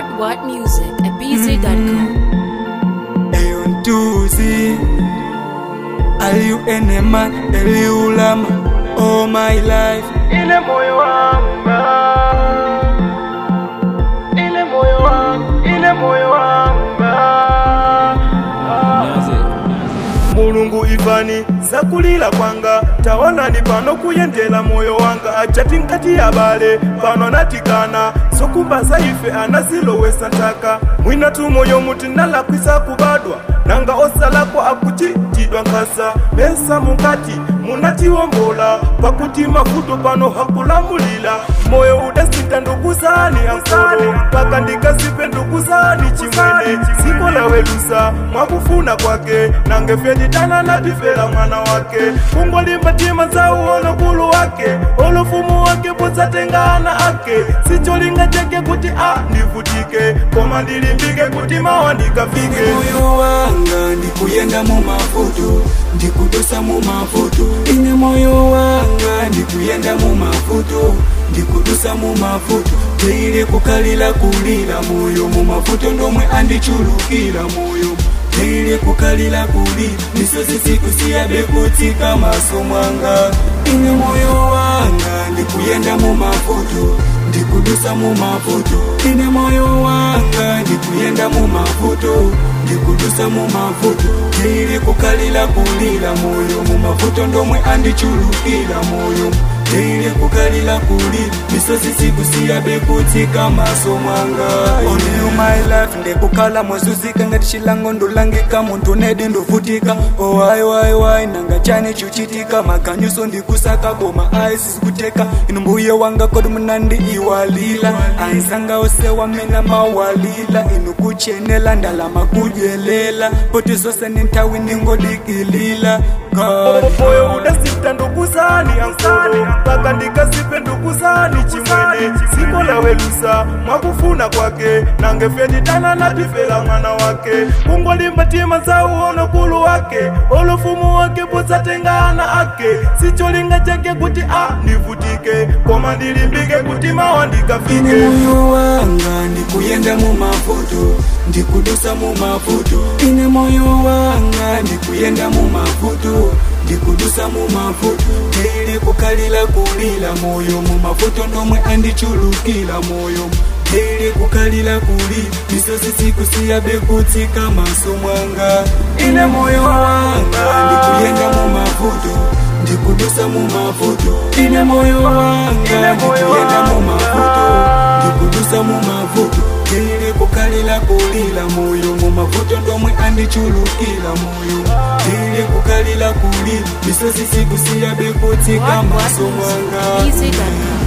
What What Music at BZ.com. Eyo ntuzi Are you any man Eli ulama All my life ile moyo wangu ile moyo wangu ile moyo wangu mulungu ivani zakulila kwanga tawanani pano kuyendela moyo wanga achati nkati ya bale pano anatikana sokumbaza ife anazilowesa ntaka mwina tu moyo muti nalakwisa kubadwa nanga osalako akuchitidwa nkasa mesa mukati munatiwombola pakuti mafuto pano hakulamulila moyo udasinta ndukuzani ankolo paka ndikasipe ndukuzani chimwene siko lawelusa mwakufuna kwake nange fyetitana natifela mwana wake kungolimba tima za uono kulu wake olofumu wake posatengana ake sicholinga cheke kuti a ndivutike koma ndilimbike kuti mawa ndikafike moyo wanga ndikuyenda mu mavuto ndikudosa mu mavuto ine moyo wanga ndikuyenda mu mavuto ndikudosa mu mavuto teile kukalila kulila moyo mu mavuto ndomwe andichulukila moyo teile kukalila kulila misozi sikusiyabe kutika maso mwanga ine moyo wanga ndikuyenda mu mavuto ndikudusa mu mavuto ine moyo wanga ndikuyenda mu mavuto ndikudusa mu mavuto teile kukalila kulila moyo mu mavuto ndomwe andichulukila moyo teile kukalila kulila misozi sikusiyabe kutika maso mwanga only my life ndekukala mwezuzika ngati chilango ndulangika muntu nedi ndovutika owai wai wai nanga chani chuchitika makanyuso ndikusaka koma aisi sikuteka inu mbuye wanga kodi munandi iwalila anzanga ose wamena mawalila inu kuchenela ndalama kudyelela poti zose ni nthawi ningodikilila God. moyo udasinta ndukuzani ankolo paka ndikasipe ndukuzani chimwene siko lawelusa mwakufuna kwake nange fyetitana natifela mwana wake kungolimba tima za uono kulu wake olofumu wake posatengana ake sicholinga chake kuti a ndivutike koma ndilimbike kuti mawa ine ndikafike moyo wanga ndikuyenda mu mavuto ndikudusa mu mavuto ine moyo wanga ndikuyenda mu mavuto ndikudusa mu mavuto teile kukalila kulila moyo mu mavuto ndomwe andichulukila moyo teile kukalila kulila misozi sikusiyabe kutika maso mwanga ine moyo wanga ndikuyenda mu mavuto ndikudusa mu mavuto ine moyo wanga ndikuyenda mu mavuto ndikudusa mu mavuto teile kukalila kulila moyo mu mavuto ndomwe andichulukila moyo teile kukalila kulila misozi sikusiyabe kutika What What maso Music mwanga at BZ.com.